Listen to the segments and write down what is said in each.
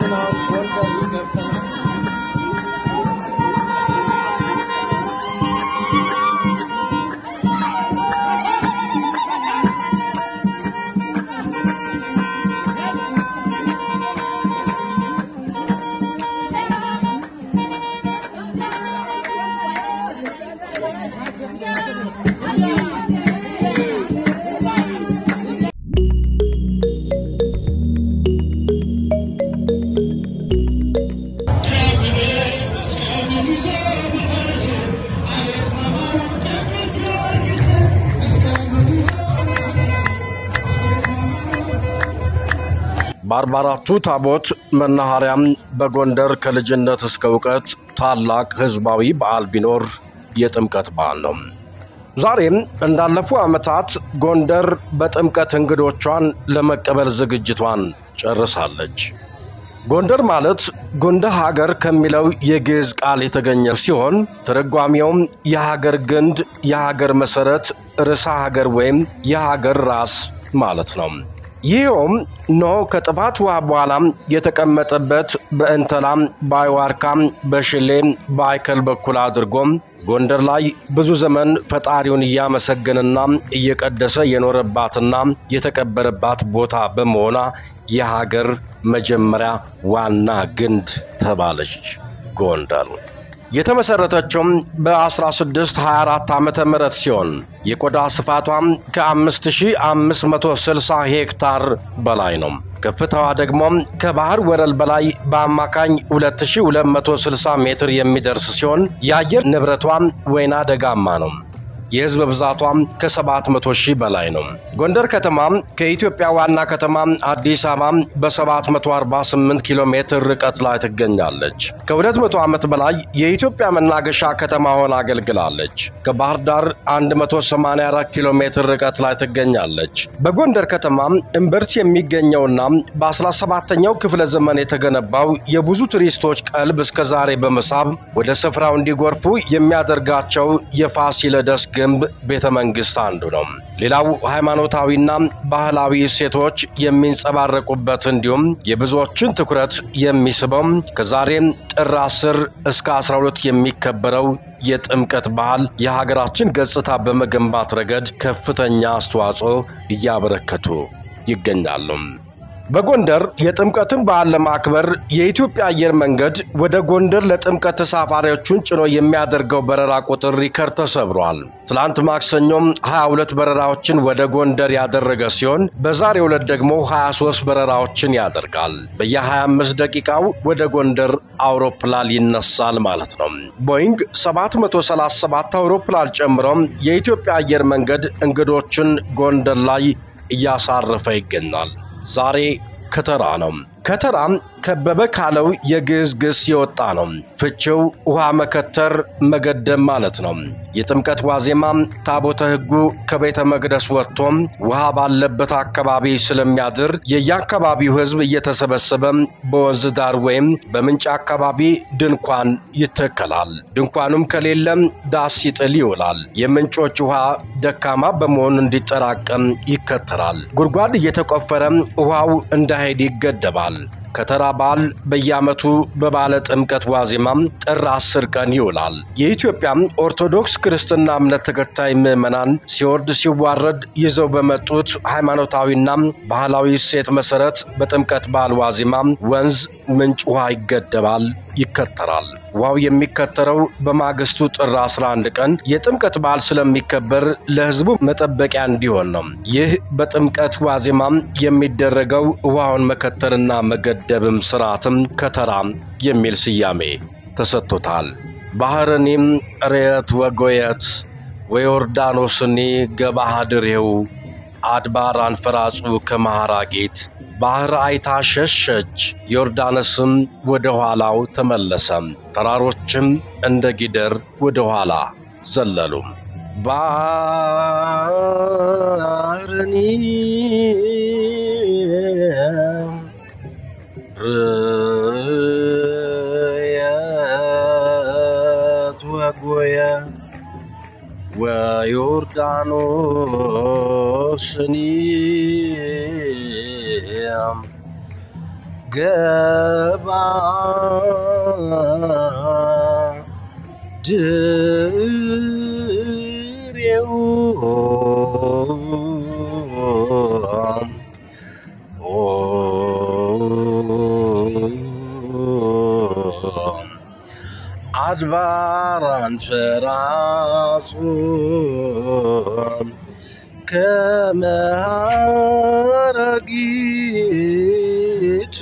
በአርባ አራቱ ታቦት መናኸሪያም በጎንደር ከልጅነት እስከ እውቀት ታላቅ ሕዝባዊ በዓል ቢኖር የጥምቀት በዓል ነው። ዛሬም እንዳለፉ ዓመታት ጎንደር በጥምቀት እንግዶቿን ለመቀበል ዝግጅቷን ጨርሳለች። ጎንደር ማለት ጎንደ ሀገር ከሚለው የግዕዝ ቃል የተገኘ ሲሆን ትርጓሜውም የሀገር ግንድ፣ የሀገር መሠረት፣ ርዕሰ ሀገር ወይም የሀገር ራስ ማለት ነው። ይኸውም ኖህ ከጥፋት ውሃ በኋላም የተቀመጠበት በእንተላም በአይዋርካም በሽሌም በአይከል በኩል አድርጎም ጎንደር ላይ ብዙ ዘመን ፈጣሪውን እያመሰገነና እየቀደሰ የኖረባትና የተቀበረባት ቦታ በመሆኗ የሀገር መጀመሪያ ዋና ግንድ ተባለች ጎንደር። የተመሰረተችውም በ1624 ዓመተ ምህረት ሲሆን የቆዳ ስፋቷም ከ5560 ሄክታር በላይ ነው። ከፍታዋ ደግሞ ከባህር ወለል በላይ በአማካኝ 2260 ሜትር የሚደርስ ሲሆን የአየር ንብረቷ ወይና ደጋማ ነው። የህዝብ ብዛቷም ከ700 ሺህ በላይ ነው። ጎንደር ከተማ ከኢትዮጵያ ዋና ከተማ አዲስ አበባ በ748 ኪሎ ሜትር ርቀት ላይ ትገኛለች። ከ200 ዓመት በላይ የኢትዮጵያ መናገሻ ከተማ ሆና አገልግላለች። ከባህር ዳር 184 ኪሎ ሜትር ርቀት ላይ ትገኛለች። በጎንደር ከተማ እምብርት የሚገኘውና በ17ኛው ክፍለ ዘመን የተገነባው የብዙ ቱሪስቶች ቀልብ እስከ ዛሬ በመሳብ ወደ ስፍራው እንዲጎርፉ የሚያደርጋቸው የፋሲለደስ ግንብ ቤተ መንግሥት አንዱ ነው። ሌላው ሃይማኖታዊና ባህላዊ እሴቶች የሚንጸባረቁበት እንዲሁም የብዙዎችን ትኩረት የሚስበው ከዛሬም ጥር 10 እስከ 12 የሚከበረው የጥምቀት በዓል የሀገራችን ገጽታ በመገንባት ረገድ ከፍተኛ አስተዋጽኦ እያበረከቱ ይገኛሉ። በጎንደር የጥምቀትን በዓል ለማክበር የኢትዮጵያ አየር መንገድ ወደ ጎንደር ለጥምቀት ተሳፋሪዎቹን ጭኖ የሚያደርገው በረራ ቁጥር ሪከርድ ተሰብሯል። ትላንት ማክሰኞም 22 በረራዎችን ወደ ጎንደር ያደረገ ሲሆን በዛሬው ዕለት ደግሞ 23 በረራዎችን ያደርጋል። በየ25 ደቂቃው ወደ ጎንደር አውሮፕላን ይነሳል ማለት ነው። ቦይንግ 737 አውሮፕላን ጨምሮም የኢትዮጵያ አየር መንገድ እንግዶችን ጎንደር ላይ እያሳረፈ ይገኛል። ዛሬ ከተራ ነው። ከተራም ከበበ ካለው የግዕዝ ግስ የወጣ ነው። ፍቺው ውሃ መከተር፣ መገደም ማለት ነው። የጥምቀት ዋዜማም ታቦተ ሕጉ ከቤተ መቅደስ ወጥቶም ውሃ ባለበት አካባቢ ስለሚያድር የየአካባቢው ሕዝብ እየተሰበሰበ በወንዝ ዳር ወይም በምንጭ አካባቢ ድንኳን ይተከላል። ድንኳኑም ከሌለም ዳስ ይጥል ይውላል። የምንጮች ውሃ ደካማ በመሆን እንዲጠራቀም ይከተራል። ጉድጓድ እየተቆፈረ ውሃው እንዳይሄድ ይገደባል። ከተራ በዓል በየዓመቱ በባለ ጥምቀት ዋዜማም ጥር አስር ቀን ይውላል። የኢትዮጵያ ኦርቶዶክስ ክርስትና እምነት ተከታይ ምዕመናን ሲወርድ ሲዋረድ ይዘው በመጡት ሃይማኖታዊና ባህላዊ እሴት መሠረት በጥምቀት በዓል ዋዜማም ወንዝ፣ ምንጭ ውሃ ይገደባል፣ ይከተራል። ውሃው የሚከተረው በማግስቱ ጥር 11 ቀን የጥምቀት በዓል ስለሚከበር ለሕዝቡ መጠበቂያ እንዲሆን ነው። ይህ በጥምቀት ዋዜማም የሚደረገው ውሃውን መከተልና መገደብም ስርዓትም ከተራ የሚል ስያሜ ተሰጥቶታል። ባህርኒም ርየት ወጎየት ወዮርዳኖስኒ ገባሃድሬው አድባር አንፈራጹ ከመሃራጌት ባህር አይታ ሸሸች፣ ዮርዳኖስም ወደ ኋላው ተመለሰም፣ ተራሮችም እንደ ጊደር ወደ ኋላ ዘለሉ። ባህርኒ ርየት ወጎየ ወዮርዳኖስኒ ገባ ድሬው አድባራን ፈራጹ ከመሃረጊት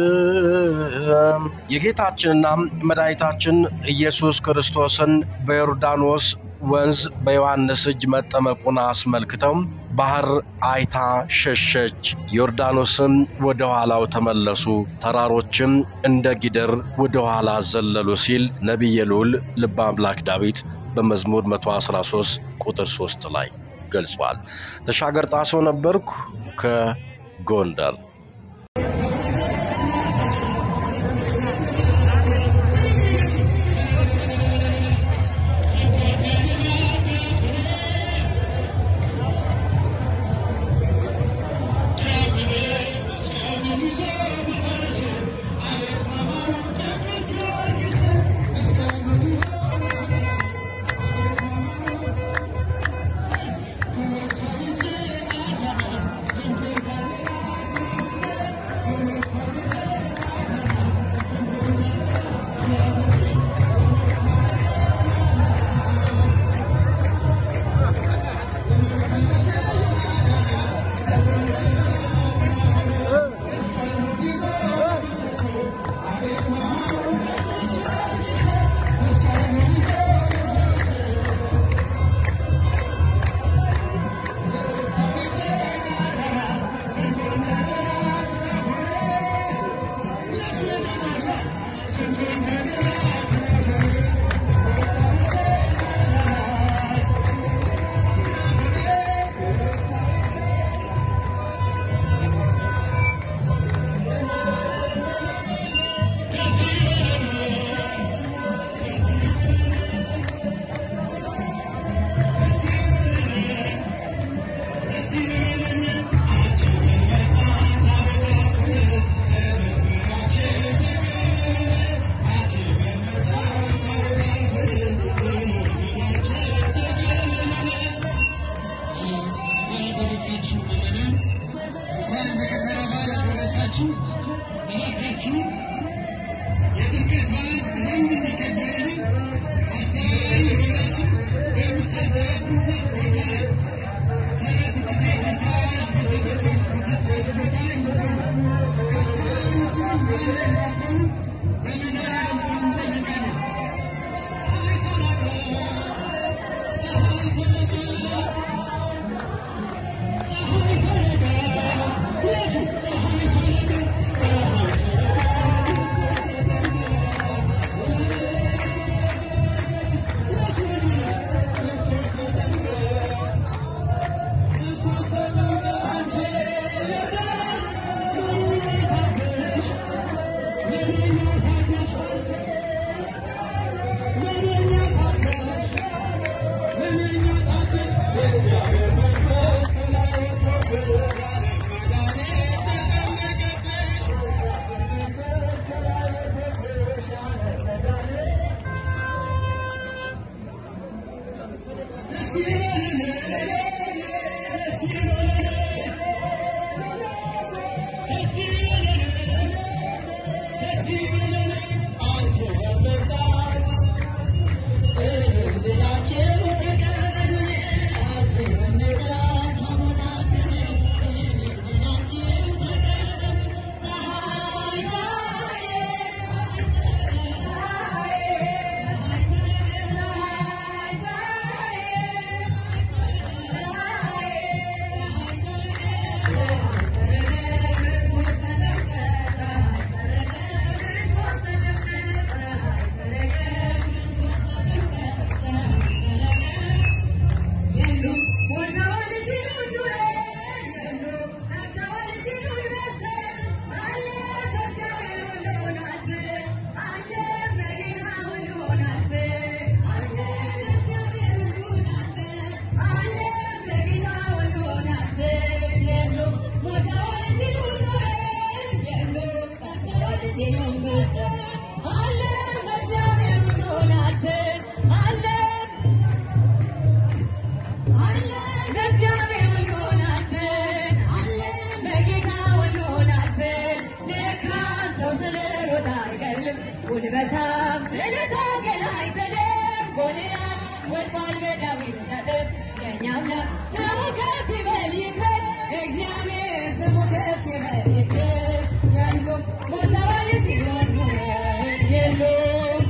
የጌታችንና መድኃኒታችን ኢየሱስ ክርስቶስን በዮርዳኖስ ወንዝ በዮሐንስ እጅ መጠመቁን አስመልክተው ባህር አይታ ሸሸች፣ ዮርዳኖስም ወደ ኋላው ተመለሱ፣ ተራሮችም እንደ ጊደር ወደ ኋላ ዘለሉ ሲል ነቢየ ልዑል ልበ አምላክ ዳዊት በመዝሙር 113 ቁጥር 3 ላይ ገልጿል። ተሻገር ጣሰው ነበርኩ ከጎንደር። Thank ጉልበታም ስለታገል አይተለም ጎልያድ ወድቋል በዳዊት ነጥብ የእኛ አምላክ ስሙ ከፍ ይበል ይክበር እግዚአብሔር ስሙ ከፍ ይበል ይክበር ያሉም ሞተዋል ሲሆን የሉም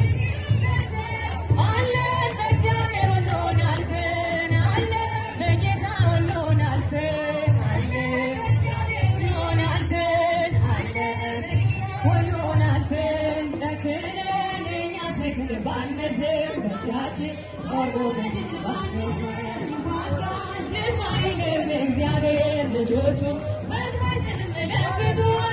አለን በእግዚአብሔር ሁሉን አልፈን አለን በጌታ ሁሉን አልፈን አለን ሁሉን አልፈን አለን ሁሉን አልፈን ጨክነን እኛ ሰክን ባንመስል በእጃችን ቆርጦ በድል ባንመስል ዝም አይልም እግዚአብሔር ልጆቹ መጥፋትን መለክቱ